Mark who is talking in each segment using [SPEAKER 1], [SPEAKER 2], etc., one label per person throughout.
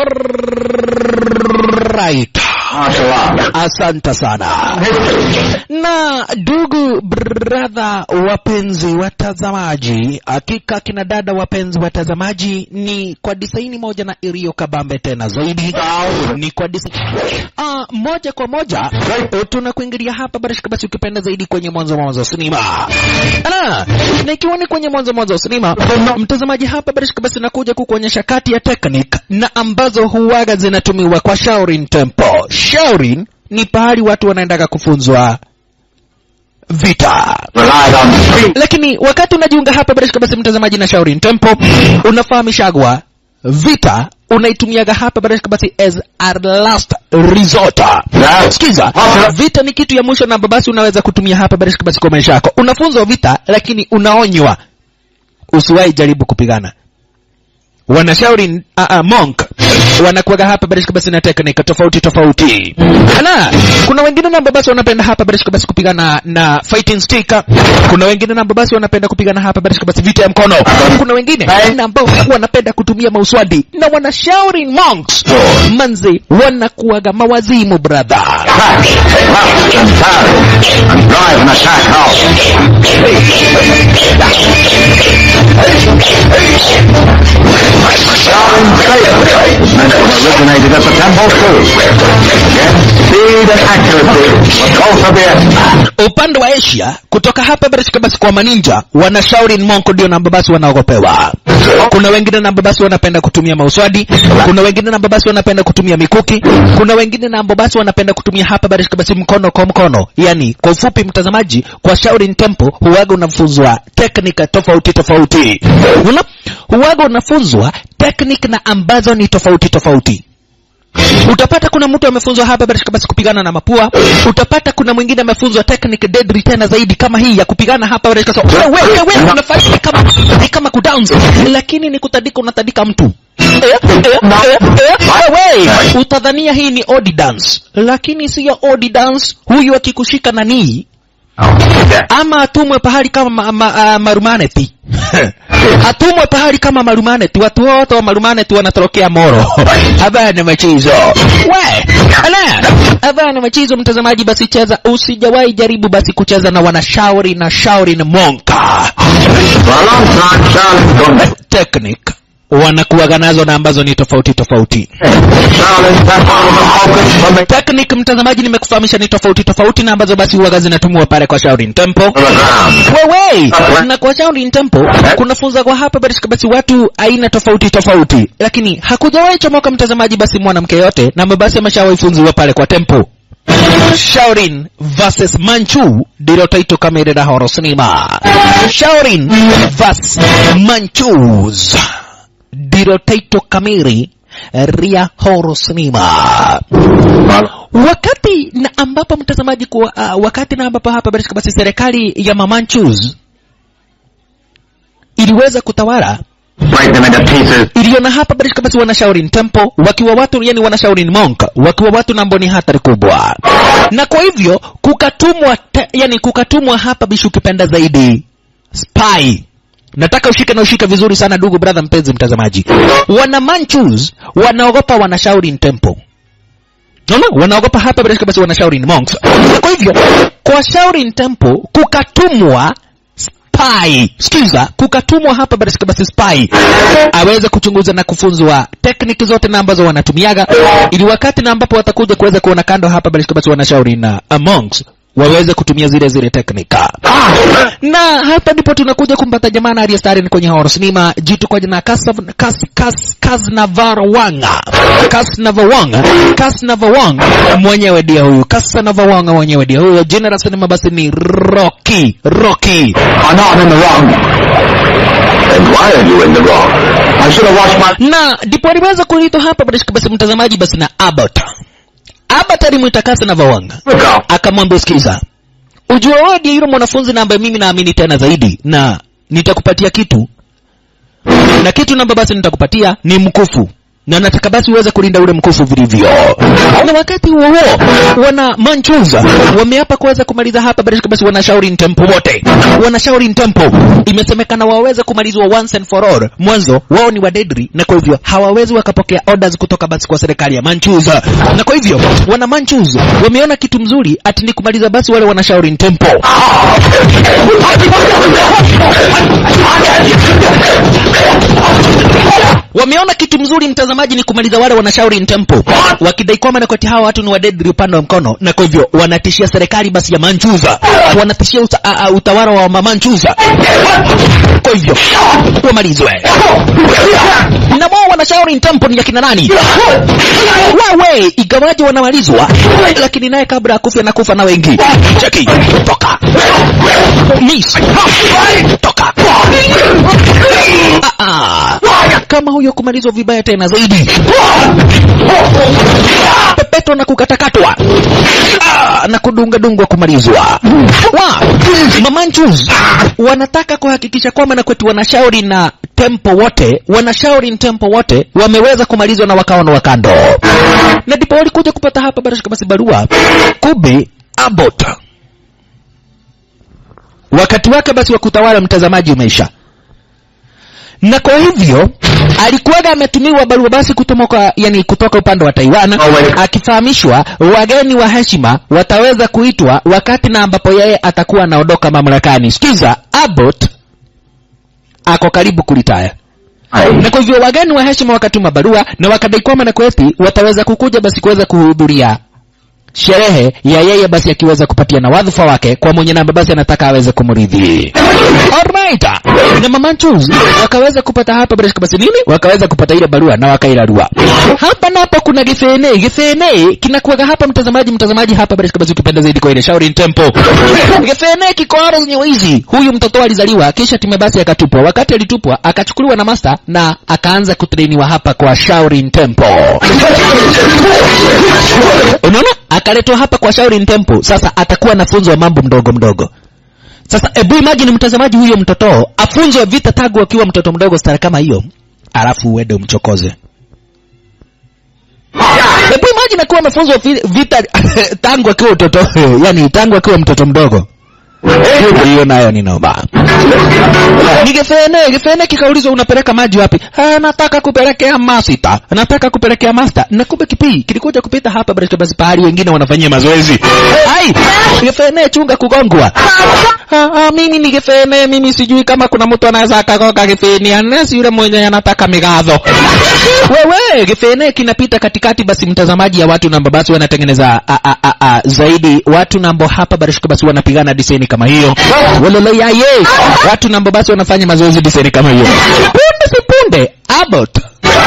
[SPEAKER 1] Alright.
[SPEAKER 2] Martial art.
[SPEAKER 1] Asante sana. Na ndugu brother, wapenzi watazamaji, hakika kina dada, wapenzi watazamaji, ni kwa disaini moja na iliyo kabambe tena zaidi, ni kwa disaini ah, moja kwa moja tunakuingilia hapa barashika, basi ukipenda zaidi kwenye mwanzo mwanzo wa sinema Ala, na ikiwa ni kwenye mwanzo mwanzo wa sinema, mtazamaji, hapa barashika, basi nakuja kukuonyesha kati ya technique na ambazo huwaga zinatumiwa kwa Shaolin Temple. Shaolin ni pahali watu wanaendaga kufunzwa vita
[SPEAKER 2] Relied on street.
[SPEAKER 1] lakini wakati unajiunga hapa barashika basi mtazamaji na Shaolin Temple unafahamishagwa vita unaitumiaga hapa barashika basi as a last resort
[SPEAKER 2] Yeah.
[SPEAKER 1] sikiza vita ni kitu ya mwisho na basi unaweza kutumia hapa barashika basi kwa maisha yako unafunzwa vita lakini unaonywa usiwahi jaribu kupigana wanashauri uh, uh, monk wanakuwaga hapa barishika basi na teknika tofauti tofauti ala kuna wengine namba basi wanapenda hapa barishika basi kupigana na fighting stick kuna wengine namba basi wanapenda kupigana hapa barishika basi vita ya mkono kuna wengine na ambao wanapenda kutumia mauswadi na wanashauri monks manzi wanakuwaga mawazimu brother
[SPEAKER 2] Crash, crush, and parry, and drive an attack out. Shaolin Saber was meant to have originated at the temple too. Again, speed and accuracy were both of the essence.
[SPEAKER 1] upande wa asia kutoka hapa barishika basi kwa maninja wanashauri monko ndio namba basi wanaogopewa kuna wengine namba basi wanapenda kutumia mauswadi kuna wengine namba basi wanapenda kutumia mikuki kuna wengine namba basi wanapenda kutumia hapa barishika basi mkono kwa mkono yani kwa ufupi mtazamaji kwa Shaolin Temple huwaga unafunzwa teknika tofauti tofauti Una, huwaga unafunzwa teknika na ambazo ni tofauti tofauti utapata kuna mtu amefunzwa hapa barishika basi kupigana na mapua utapata kuna mwingine amefunzwa technique deadly tena zaidi kama hii ya kupigana hapa barishika so, wewe wewe wewe unafanya ni kama ni kama kudance lakini ni kutadika unatadika mtu Eh, eh, eh, eh, wewe utadhania hii ni odi dance lakini siyo odi dance huyu akikushika nanii ama atumwe pahali kama ma, ma, uh, marumaneti atumwe pahali kama marumaneti watu wote wa marumaneti wanatorokea moro habaya ni machizo we ala habaya ni machizo mtazamaji basi cheza usijawahi jaribu basi kucheza na wanashauri na shauri na monka
[SPEAKER 2] For a long time, Shaolin Gumbi.
[SPEAKER 1] technique wanakuwaga nazo na ambazo ni tofauti tofauti
[SPEAKER 2] Shaolin Temple was a focus from the
[SPEAKER 1] technique mtazamaji nimekufahamisha ni tofauti tofauti na ambazo basi huwaga zinatumiwa pale kwa Shaolin Temple
[SPEAKER 2] to the ground.
[SPEAKER 1] wewe na kwa Shaolin Temple kunafunza kwa hapa barishika basi watu aina tofauti tofauti lakini hakujawahi chomoka mtazamaji basi mwanamke yote na basi ameshawahi funziwa pale kwa Temple Shaolin versus Manchu ndilo taito kamili la horror cinema Shaolin versus Manchus ndilo taito kamili ria horror cinema wakati na ambapo mtazamaji kwa uh, wakati na ambapo hapa barishika basi serikali ya Mamanchus iliweza kutawala
[SPEAKER 2] Break them into pieces.
[SPEAKER 1] iliona hapa barishika basi wana Shaolin Temple wakiwa watu yani wana Shaolin Monk wakiwa watu na ambao ni hatari kubwa na kwa hivyo kukatumwa te, yani kukatumwa hapa bishi ukipenda zaidi spy nataka ushike na ushike vizuri sana ndugu brother mpenzi mtazamaji wana Manchus wanaogopa wana Shaolin Temple Unaona? wanaogopa hapa bila shaka basi wana Shaolin monks. Na Kwa hivyo kwa Shaolin temple kukatumwa spy, sikiza, kukatumwa hapa bila shaka basi spy aweze kuchunguza na kufunzwa tekniki zote na ambazo wanatumiaga, ili wakati na ambapo watakuja kuweza kuona kando hapa bila shaka basi wana Shaolin uh, monks waweze kutumia zile zile teknika na hapa ndipo tunakuja kumpata jamaa na aliyestari kwenye horror cinema jitu kwa jina Kasav- Kas Kas Kasnavarwanga Kasnavarwanga Kasnavarwanga mwenyewe ndiye huyu Kasnavarwanga mwenyewe ndiye huyu jina la sinema basi ni Rocky Rocky
[SPEAKER 2] Oh, no, I'm in the wrong. And why are you in the wrong? I should have washed my...
[SPEAKER 1] na ndipo aliweza kuitwa hapa basi basi mtazamaji basi na Abbott Abbott alimwita Kasnavarwanga
[SPEAKER 2] Look out.
[SPEAKER 1] akamwambia sikiza ujua wewe ndiye yule mwanafunzi na ambaye mimi naamini tena zaidi na nitakupatia kitu na kitu namba basi nitakupatia ni mkufu na nataka basi uweze kulinda ule mkufu vilivyo. Na wakati huo huo wana Manchuza wameapa kuweza kumaliza hapa bila shaka basi wana Shaolin Temple wote. Wana Shaolin Temple imesemekana waweze kumalizwa once and for all. Mwanzo wao ni wadedri na kwa hivyo hawawezi wakapokea orders kutoka basi kwa serikali ya Manchuza. Na kwa hivyo wana Manchuza wameona kitu mzuri ati ni kumaliza basi wale wana Shaolin Temple. wameona kitu mzuri mtazamaji ni kumaliza wale wana Shaolin Temple wakidai kwamba nakwati hawa watu ni wadedri upande wa mkono na kwa hivyo wanatishia serikali basi ya Manchuza wanatishia uta, a, a, utawala wa Manchuza kwa hivyo wamalizwe na wao wana Shaolin Temple ni ya kina nani wewe igawaje wanamalizwa lakini naye kabla ya kufa na kufa na wengi cheki toka miss toka ah, ah. kama huyo kumalizwa vibaya tena zaidi pepeto na kukatakatwa ah, na kudungadungwa kumalizwa wa mamanchus wanataka kuhakikisha kwamba na kwetu wanashauri na tempo wote wanashauri tempo wote wameweza kumalizwa na wakawa na wakando na ndipo walikuja kupata hapa barashika basi barua kube abot wakati wake basi wa kutawala mtazamaji umeisha na kwa hivyo alikuwaga ametumiwa barua basi kutoka yani kutoka upande wa Taiwan akifahamishwa wageni wa heshima wataweza kuitwa wakati na ambapo yeye atakuwa anaondoka mamlakani. Sikiza, Abbott ako karibu kulitaya na kwa hivyo wageni wa heshima wakatuma barua na wakadai kwamba na kweti wataweza kukuja basi kuweza kuhudhuria sherehe ya yeye basi akiweza kupatia na wadhifa wake kwa mwenye namba basi anataka aweze kumridhi. Alright. Na mama Chuz wakaweza kupata hapa bila shaka basi nini? Wakaweza kupata ile barua na wakailarua. Hapa napo kuna gifene, gifene kinakuwaga hapa mtazamaji, mtazamaji hapa bila shaka basi ukipenda zaidi kwa ile Shaolin Temple. Gifene kiko aro zenye wizi. Huyu mtoto alizaliwa kisha time basi akatupwa. Wakati alitupwa akachukuliwa na master na akaanza kutrainiwa hapa kwa Shaolin Temple. Unaona? akaletwa hapa kwa Shaolin Temple. Sasa atakuwa anafunzwa mambo mdogo mdogo. Sasa ebu imagine mtazamaji, huyo mtoto afunzwe vita tangu akiwa mtoto mdogo stara kama hiyo, alafu uende umchokoze. Ebu imagine akuwa amefunzwa vi- vita tangu akiwa mtoto yani tangu akiwa mtoto mdogo. Hiyo nayo ni noma. Nigefene, gefene kikaulizwa unapeleka maji wapi? Ah, nataka kupelekea masita. Nataka kupelekea master. Na kumbe kipii kilikuja kupita hapa basi basi pahali wengine wanafanyia mazoezi. Ai, gefene chunga kugongwa. Ah, ah, mimi ni gefene, mimi sijui kama kuna mtu anaweza akagoga gefene, anasi yule mwenye anataka migadho. Wewe gefene kinapita katikati basi mtazamaji ya watu namba basi wanatengeneza a, a, a, a, zaidi watu nambo hapa barishika basi wanapigana diseni kama hiyo. Walolo ya ye. Watu nambo basi wanafanya mazoezi diseni kama hiyo. Punde si punde Abbott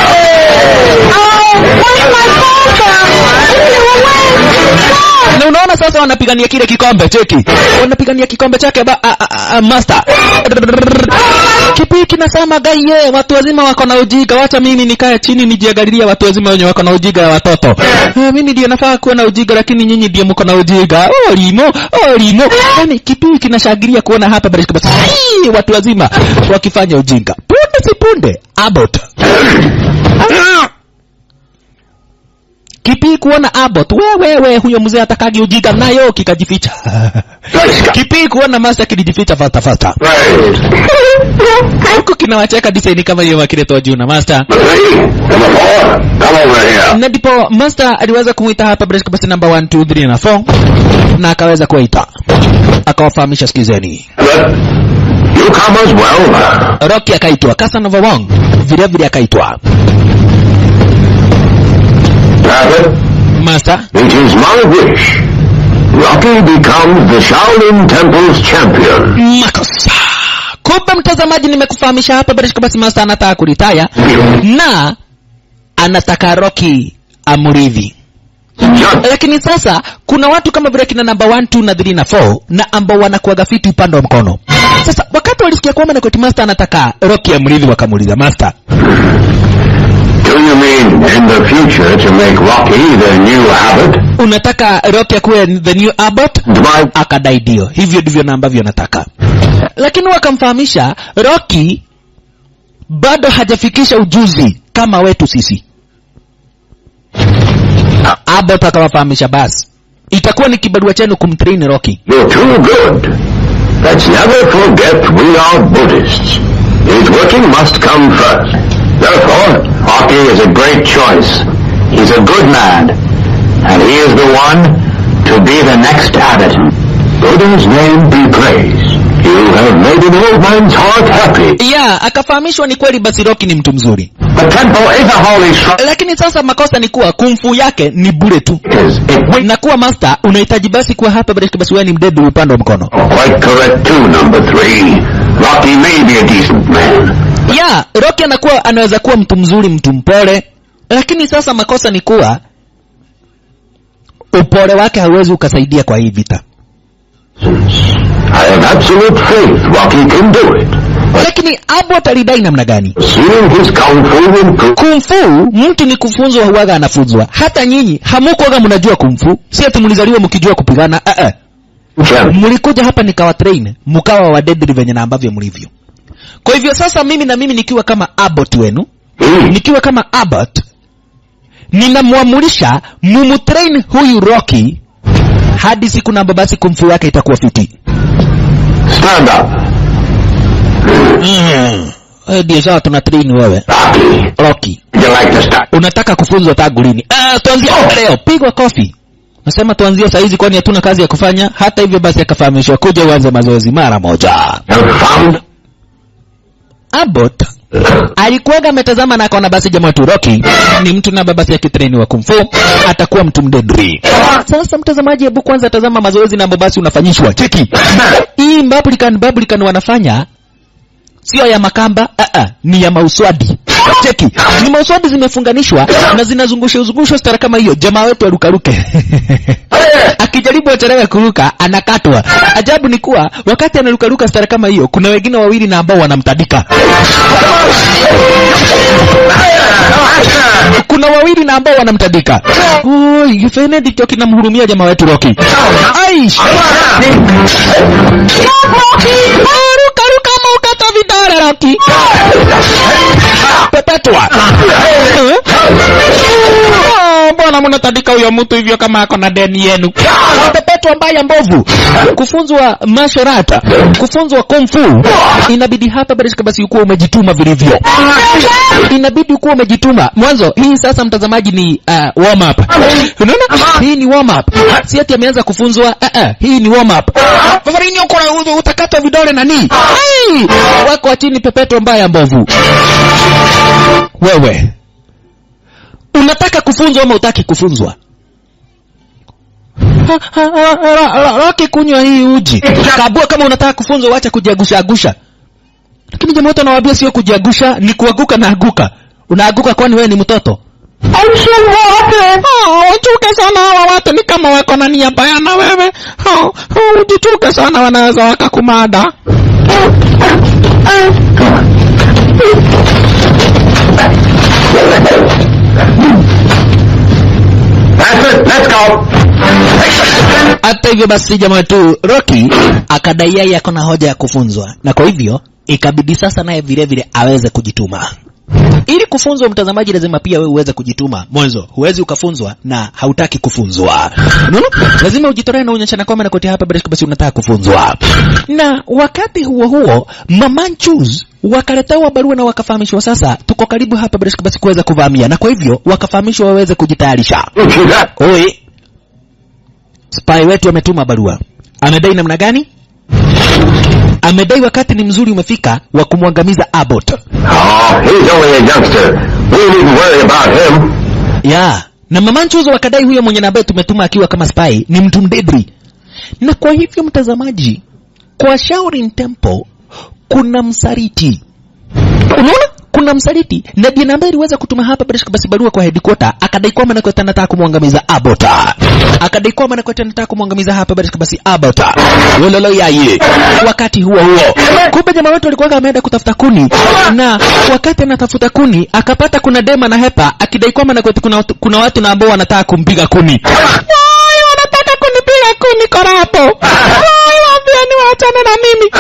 [SPEAKER 1] na unaona sasa wanapigania kile kikombe cheki wanapigania kikombe chake ba, a, a, a, master kipi kinasema gaiye watu wazima wako na ujiga wacha mimi nikae chini nijiangalilie watu wazima wenye wako na ujiga ya watoto eh, mimi ndio nafaa kuwa na ujiga lakini nyinyi ndio mko na ujiga oh limo oh limo yani kipi kinashangilia kuona hapa basi basi Hii, watu wazima wakifanya ujinga punde si punde Abbott Kipi kuona Abbott, wewe we, huyo mzee atakagi ujiga nayo kikajificha. Kipi kuona Master kijificha fasta fasta. Huko kinawacheka design kama hiyo wakiletwa juu na Master.
[SPEAKER 2] Come on, come over here.
[SPEAKER 1] Na ndipo Master aliweza kumuita hapa Bresk basi number 1 2 3 na 4 na akaweza kuwaita. Akawafahamisha sikizeni.
[SPEAKER 2] You come as well.
[SPEAKER 1] Rocky akaitwa, Casanova Wong vile vile akaitwa.
[SPEAKER 2] Rabbit,
[SPEAKER 1] Master
[SPEAKER 2] it is my wish. Rocky becomes the Shaolin Temple's champion.
[SPEAKER 1] makosa. Kumbe mtazamaji, nimekufahamisha hapa Barishka basi Master anataka kuritaya na anataka Rocky amridhi.
[SPEAKER 2] Just
[SPEAKER 1] Lakini sasa kuna watu kama vile kina namba 1 2 na 3 na 4 na ambao wanakuwaga fiti upande wa mkono. Sasa wakati walisikia kwamba Nakoti Master anataka Rocky amridhi, wakamuuliza Master,
[SPEAKER 2] Do you mean in the future to make Rocky the new Abbott?
[SPEAKER 1] unataka Rocky akuwe the new Abbott?
[SPEAKER 2] And my
[SPEAKER 1] akadai ndio hivyo ndivyo na ambavyo nataka lakini wakamfahamisha roki bado hajafikisha ujuzi kama wetu sisi Abbott akawafahamisha basi itakuwa ni kibarua chenu kumtrain Rocky.
[SPEAKER 2] You're too good. Let's never forget we are Buddhists. His working must come first. Therefore, Rocky is a great choice. He's a good man, and he is the one to be the next abbot. Buddha's name be praised. You have made an old man's heart happy.
[SPEAKER 1] Yeah, akafahamishwa ni kweli basi Rocky ni mtu mzuri,
[SPEAKER 2] The temple is a holy shrine.
[SPEAKER 1] lakini sasa makosa ni kuwa kumfu yake ni bure tu,
[SPEAKER 2] It we
[SPEAKER 1] na kuwa master unahitaji basi kuwa hapa basi basi wewe ni mdedu upande wa mkono.
[SPEAKER 2] quite correct too, number three. Rocky may be a decent man.
[SPEAKER 1] Yeah, Rocky anakuwa anaweza kuwa mtu mzuri, mtu mpole, lakini sasa makosa ni kuwa upole wake hauwezi ukasaidia kwa hii vita.
[SPEAKER 2] I have absolute faith Rocky can do it.
[SPEAKER 1] Lakini Abbott alidai namna gani?
[SPEAKER 2] Seeing his kung fu improve.
[SPEAKER 1] Kumfu mtu ni kufunzwa, huwaga anafunzwa. Hata nyinyi hamukuwaga mnajua kumfu, si ati mlizaliwa mkijua kupigana. Uh -uh.
[SPEAKER 2] Can
[SPEAKER 1] Mlikuja hapa nikawa train, mkawa wa deadly venye na ambavyo mlivyo. Kwa hivyo sasa mimi na mimi nikiwa kama Abbott wenu,
[SPEAKER 2] he
[SPEAKER 1] nikiwa kama Abbott ninamwamulisha mumutrain huyu Rocky hadi siku namba basi kumfu yake itakuwa fiti.
[SPEAKER 2] stand up?
[SPEAKER 1] Mm. Eh, Ndio sawa tuna train wewe
[SPEAKER 2] Rocky,
[SPEAKER 1] Rocky.
[SPEAKER 2] would you like to start?
[SPEAKER 1] Unataka kufunzwa tangu lini? Ah, tuanzie leo. Pigwa kofi. Nasema tuanzie saa hizi kwani hatuna kazi ya kufanya. Hata hivyo basi akafahamishwa kuja uanze mazoezi mara moja.
[SPEAKER 2] Have found
[SPEAKER 1] Abbott alikuwaga ametazama na akaona basi jamaa tu Rocky ni mtu na basi akitraini wa kung fu atakuwa mtu mdedri. Sasa mtazamaji, hebu kwanza tazama mazoezi na basi unafanyishwa. Cheki hii Republican Republican wanafanya sio ya makamba uh -uh, ni ya mauswadi. Cheki ni mauswadi zimefunganishwa na zinazungusha zungushwa stara kama hiyo. Jamaa wetu arukaruke akijaribu acharaga kuruka anakatwa. Ajabu ni kuwa wakati anarukaruka stara kama hiyo, kuna wengine wawili na ambao wanamtadika. Kuna wawili na ambao wanamtadika. Oi, Fene ndicho kinamhurumia jamaa wetu Rocky. Aish. Ruka ruka ama ukata vidole Rocky. Pepetwa. Eh? Oh, Mbona mnatandika huyo mtu hivyo kama ako na deni yenu? Pepetwa mbaya mbovu. Kufunzwa martial art, kufunzwa kung fu. Inabidi hapa basi basi ukuwa umejituma vilivyo. Inabidi ukuwa umejituma. Mwanzo hii sasa mtazamaji ni uh, warm up. Unaona? Hii ni warm up. Si ati ameanza kufunzwa. Uh, uh, hii ni warm up. Fafarini uko na utakata vidole nani? Ai! Wako wa chini pepetwa mbaya mbovu. Wewe unataka kufunzwa ama utaki kufunzwa? Ha, ha, ha, ha, ha, Rocky kunywa hii uji. Kabua kama unataka kufunzwa wacha kujiagusha agusha. Lakini jamaa wote anawaambia sio kujiagusha, ni kuaguka na aguka. Unaaguka kwani wewe ni mtoto? Oh, uchuke sana hawa watu ni kama wako na nia mbaya na wewe. Oh, oh, ujichuke sana wanaweza wakakumada.
[SPEAKER 2] That's it. Let's go.
[SPEAKER 1] Hata hivyo basi jamaa wetu Rocky akadai yeye ako na hoja ya kufunzwa, na kwa hivyo ikabidi sasa naye vile vile aweze kujituma. Ili kufunzwa, mtazamaji, lazima pia wewe uweze kujituma. Mwanzo huwezi ukafunzwa na hautaki kufunzwa, unaona? Lazima ujitolee na unyeshana kwamba nakoti hapa bila basi unataka kufunzwa. Na wakati huo huo Mamanchus wakaletewa barua na wakafahamishwa sasa tuko karibu hapa bila basi kuweza kuvamia, na kwa hivyo wakafahamishwa waweze kujitayarisha.
[SPEAKER 2] Look at that.
[SPEAKER 1] Oi, spy wetu ametuma barua. Amedai namna gani? Amedai wakati ni mzuri umefika wa kumwangamiza Abbott.
[SPEAKER 2] Oh, he's only a youngster. We needn't worry about him.
[SPEAKER 1] Ya, na mama Nchuzo wakadai huyo mwenye nabe tumetuma akiwa kama spy ni mtu mdedri. Na kwa hivyo mtazamaji, kwa Shaolin Temple kuna msaliti. Unaona? Kuna msaliti na ndiye ambaye aliweza kutuma hapa bila shaka basi barua kwa headquarter akadai kwamba Nakwete anataka kumwangamiza Abbott. Akadai kwamba Nakwete anataka kumwangamiza hapa bila shaka basi Abbott. Wololo yaye. Wakati huo huo, kumbe jamaa wetu alikuwa ameenda kutafuta kuni na wakati anatafuta kuni akapata kuna dema na hepa akidai kwamba Nakwete kuna, watu- kuna watu na ambao wanataka kumpiga kuni. Wai, wanataka kunipiga kuni korapo. Wai, waambieni waachane na mimi.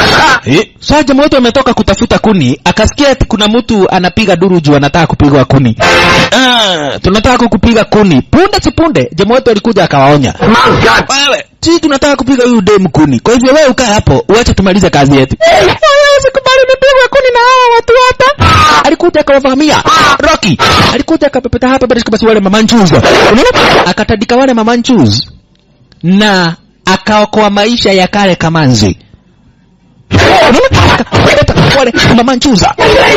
[SPEAKER 1] Eh, sasa jamaa wetu ametoka kutafuta kuni, akasikia ati kuna mtu anapiga duru juu anataka kupigwa kuni. Ah, tunataka kukupiga kuni. Punde si punde, jamaa wetu alikuja akawaonya.
[SPEAKER 2] Mount
[SPEAKER 1] Wewe, sisi tunataka kupiga huyu demu kuni. Kwa hivyo wewe ukae hapo, uache tumalize kazi yetu. Wewe usikubali nipigwe kuni na hawa watu wote. Alikuja akawavamia. Rocky, alikuja akapepeta hapa bila basi wale mamanchus. Unaona? Akatandika wale mamanchus na akaokoa maisha ya kale kamanzi. Unaona? Akapepeta wale mamanchuza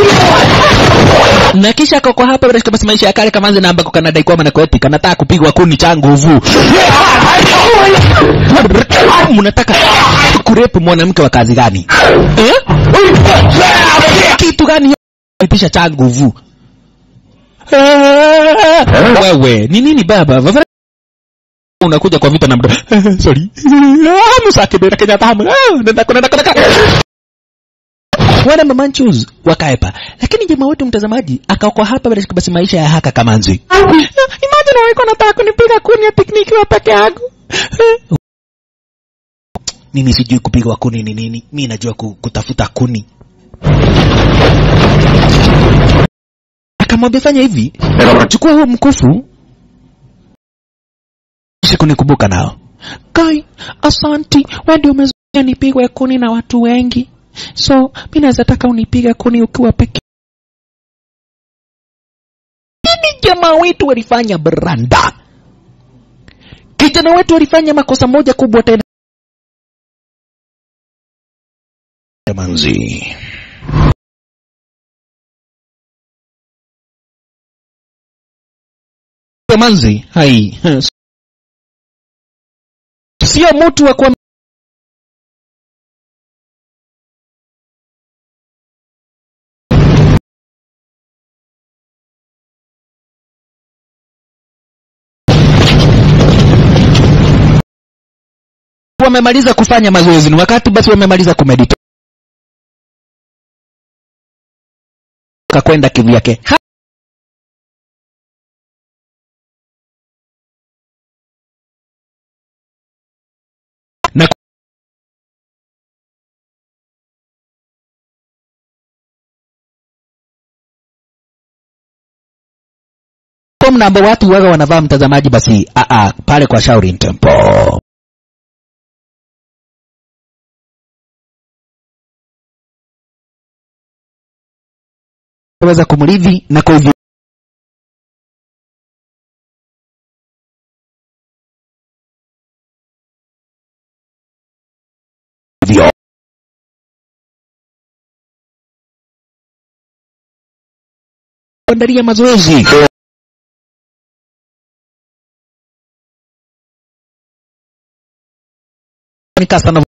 [SPEAKER 1] na kisha akaokoa hapa bila basi maisha ya kale kamanzi na ambako kanadai kwamba na kweti kanataka kupigwa kuni cha nguvu. Mnataka kurepu mwanamke wa kazi gani? Eh? Kitu gani itisha cha nguvu? Wewe, ni nini baba? Vavara unakuja kwa vita na mdo. Sorry. Ah, Musake bera Kenya tamu. Ah, nenda nenda nenda. Wana mamanchus wakaepa. Lakini jamaa wetu mtazamaji akaokoa hapa bila basi maisha ya haka kamanzi. Imagine wewe nataka kunipiga kuni ya pikniki wa peke yangu. Mimi sijui kupigwa kuni ni nini. Mimi najua ku- kutafuta kuni. Akamwambia fanya hivi, chukua huo mkufu kisha kunikumbuka nao. Kai, asanti, wewe ndio umezuia nipigwe kuni na watu wengi. So, mimi naweza taka unipige kuni ukiwa peke. Nini jamaa wetu walifanya branda? Kijana wetu walifanya makosa moja kubwa tena. Manzi. Manzi, hai. Sio mtu wa kwa wamemaliza kufanya mazoezi ni wakati basi wamemaliza kumedita kakwenda kivyake Ha- na kwa mnambo watu waga wanavaa mtazamaji basi a a pale kwa Shaolin Temple weza kumridhi na kwa hivyo hivyo kuandalia mazoezi Nika sana